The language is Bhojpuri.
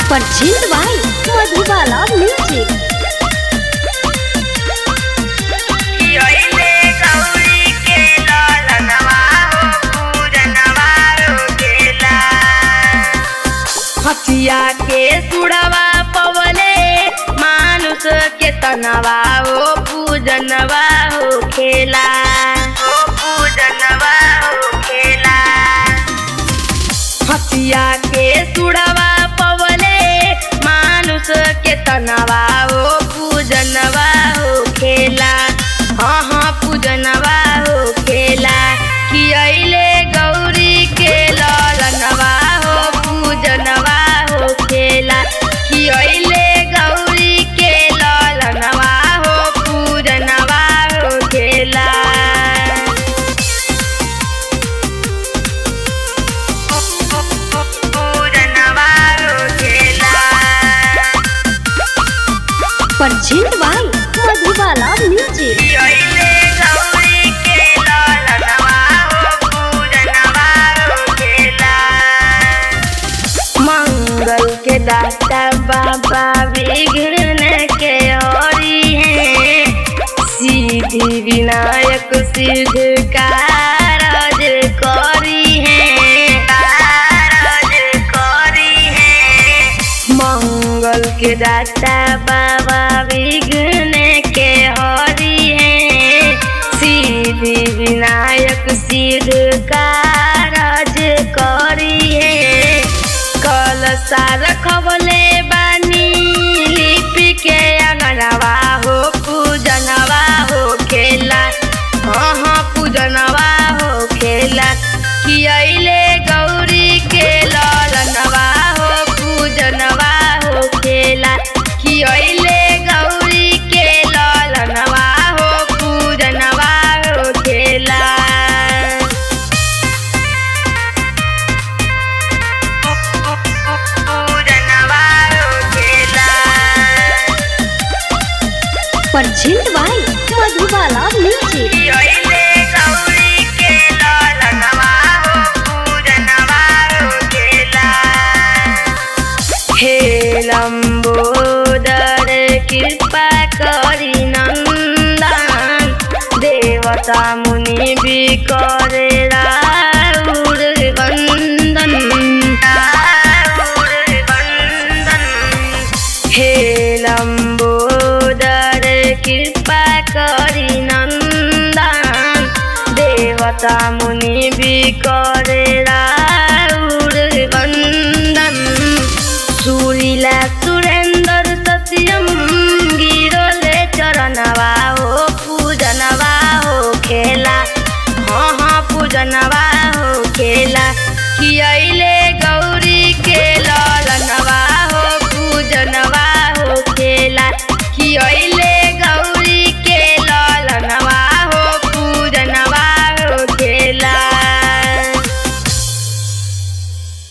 परचेज बाय मधुबाला म्यूजिक कियोइले गौरी के ललनवा हो पूजनवा हो गेला हथिया के सुड़वा पवले मानुष के तनवा हो पूजनवा हो खेला हो पूजनवा हो खेला हथिया के सुड़वा पवले मानुष के तनवा हो पूजनवा हो खेला हाँ हाँ पूजनवा हो खेला कियले गौरी के ललनवा हो पूजनवा हो खेला कियले गौरी के ललनवा हो पूजनवा हो खेला पूजनवा हो खेला परचेज बाय मधुबाला म्यूजिक कियोइले गौरी के ललनवा हो पूजनवा हो खेला मंगल के दाता बाबा विघ्न के हरि हैं सिद्धि विनायक सिद्ध कारज करी हैं कारज करी हैं मंगल के दाता बाबा विघ्न के हरि हैं सिद्धि विनायक सिद्ध कारज करी हैं कलसा रखवले बानी लिपि के अंगनवा हो पूजनवा हो खेला हाँ हाँ पूजनवा हो खेला कियले गौरी के ललनवा हो पूजनवा हो खेला कियले गौरी के ललनवा हो पूजनवा हो खेला पूजनवा हो खेला परचेज बाय मधुबाला म्यूजिक कियोइले गौरी के ललनवा हो पूजनवा हो खेला हे लम्बोदर कृपा करी नन्दन देवता मुनि भी करे राउर वन्दन राउर वन्दन हे लम्बोदर कृपा करी नन्दन देवता मुनि भी करे राउर वन्दन सुरीला सुरेन्द्र सत्यम गिरोले चरणवा हो पूजनवा हो खेला हाँ हाँ पूजनवा हो खेला कियले गौरी